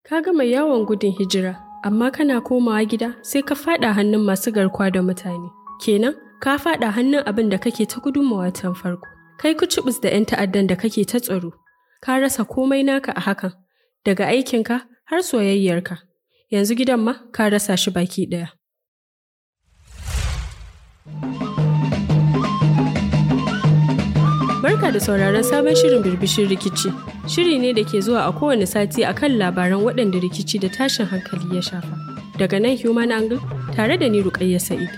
Ka gama yawon gudun hijira, amma kana komawa gida sai ka faɗa hannun masu garkuwa da mutane. Kenan, ka faɗa hannun abin da kake ta gudunmawa tun farko. Kai kucibus da 'yan ta'addan da kake ta tsaro. Ka rasa komai naka a hakan, daga aikinka har soyayyarka. Yanzu gidan ma ka rasa shi baki ɗaya. Barka da sauraron sabon shirin birbishin rikici. Shiri ne da ke zuwa a kowane sati a kan labaran waɗanda rikici da tashin hankali ya shafa. Daga nan Human Angle tare da ni Rukayya Sa'id.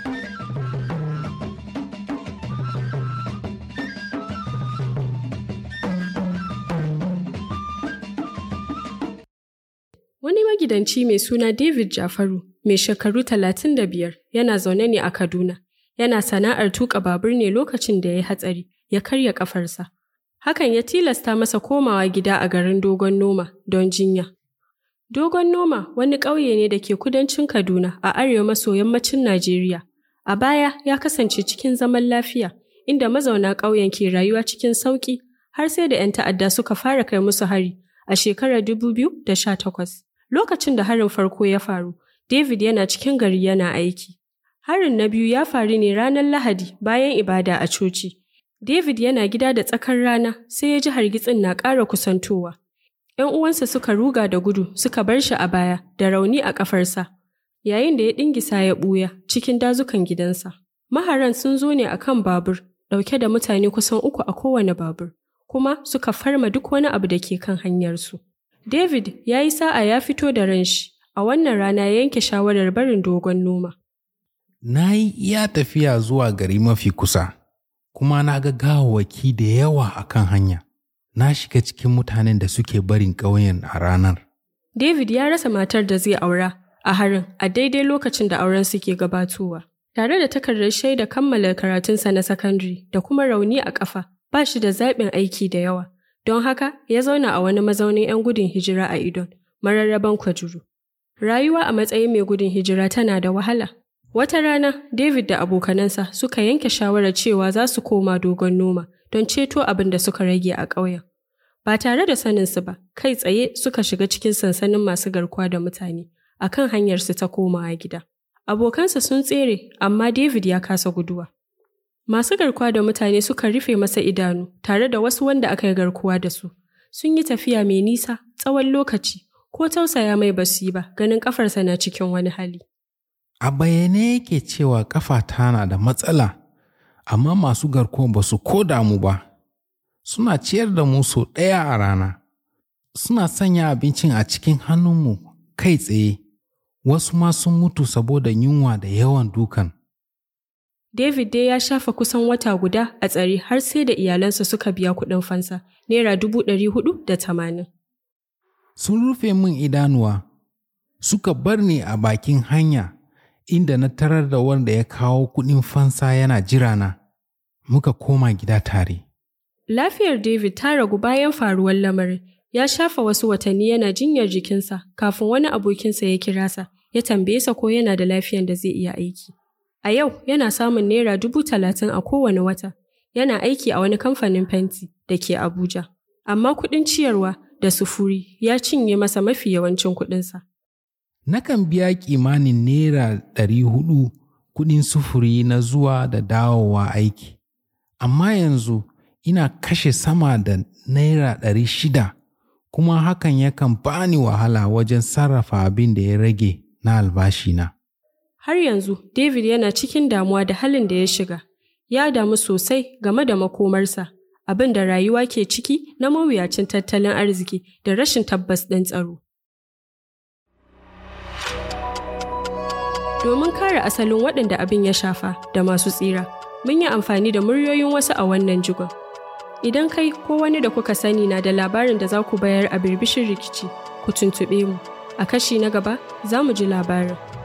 Wani magidanci mai suna David Jafaru, mai shekaru 35, yana zaune ne a Kaduna. Yana sana'ar tuƙa babur ne lokacin da ya yi hatsari. ya karya ƙafarsa. Hakan ya tilasta masa komawa gida a garin Dogon Noma don jinya. Dogon Noma wani ƙauye ne da ke kudancin Kaduna a arewa maso yammacin Najeriya. A baya ya kasance cikin zaman lafiya, inda mazauna ƙauyen ke rayuwa cikin sauƙi har sai da 'yan ta'adda suka fara kai musu hari a shekarar 2018. Lokacin da harin farko ya faru, David yana cikin gari yana aiki. Harin na biyu ya faru ne ranar Lahadi bayan ibada a coci. David yana gida da tsakar rana sai ya ji hargitsin na ƙara kusantowa. ‘Yan uwansa suka ruga da gudu suka bar shi a baya da rauni a ƙafarsa, yayin da ya ɗingisa ya ɓuya cikin dazukan gidansa. Maharan sun zo ne a kan babur, ɗauke da mutane kusan uku a kowane babur, kuma suka farma duk wani abu da ke kan hanyarsu. David ya yi sa'a ya fito da ranshi, a wannan rana ya yanke shawarar barin dogon noma. Na yi iya tafiya zuwa gari mafi kusa. kuma na ga gawawwaki da yawa a kan hanya. Na shiga cikin mutanen da suke barin ƙauyen a ranar. David ya rasa matar da zai aura a harin a daidai lokacin da auren suke gabatowa. Tare da takardar shaida kammala karatunsa na sakandare da kuma rauni a ƙafa, ba shi da zaɓin aiki da yawa. Don haka ya zauna a wani mazaunin 'yan gudun hijira a Idon, mararraban Kwajuru. Rayuwa a matsayin mai gudun hijira tana da wahala. Wata rana, David da abokanansa suka yanke shawarar cewa za su koma dogon noma don ceto abin da suka rage a ƙauyen. Ba tare da saninsu ba, kai tsaye suka shiga cikin sansanin masu garkuwa da mutane a kan hanyarsu ta komawa gida. Abokansa sun tsere, amma David ya kasa guduwa. Masu garkuwa da mutane suka rufe masa idanu tare da wasu wanda aka yi garkuwa da su. Sun yi tafiya mai nisa tsawon lokaci, ko tausaya mai basu yi ba ganin ƙafarsa na cikin wani hali. A bayyane yake cewa ƙafata na da matsala, amma masu garkuwa ba su ko damu ba. Suna ciyar da mu sau ɗaya a rana. Suna sanya abincin a cikin hannunmu kai tsaye. Wasu ma sun mutu saboda yunwa da yawan dukan. David dai ya shafa kusan wata guda a tsare har sai da iyalansa suka biya kuɗin fansa, Naira dubu ɗari hudu da tamanin. Sun rufe min idanuwa, suka bar ni a bakin hanya. inda na tarar da wanda ya kawo kuɗin fansa yana jirana, muka koma gida tare. Lafiyar David ta ragu bayan faruwar lamarin, ya shafa wasu watanni yana jinyar jikinsa kafin wani abokinsa ya kira sa, ya tambaye sa ko yana da lafiyan da zai iya aiki. A yau yana samun naira dubu talatin a kowane wata, yana aiki a wani kamfanin fenti da ke Abuja. Amma kuɗin ciyarwa da sufuri ya cinye masa mafi yawancin kuɗinsa. nakan biya kimanin naira ɗari hudu kuɗin sufuri na zuwa da dawowa aiki, amma yanzu ina kashe sama da naira ɗari shida kuma hakan yakan bani wahala wajen sarrafa abin da ya rage na albashina. Har yanzu David yana cikin damuwa da halin da ya shiga, ya damu sosai game da makomarsa, abin da rayuwa ke ciki na mawuyacin tattalin arziki da rashin tabbas ɗin tsaro. Domin kare asalin waɗanda abin ya shafa da masu tsira, mun yi amfani da muryoyin wasu a wannan jigon. Idan kai ko wani da kuka sani na da labarin da za ku bayar a birbishin rikici, ku tuntuɓe mu. A kashi na gaba za mu ji labarin.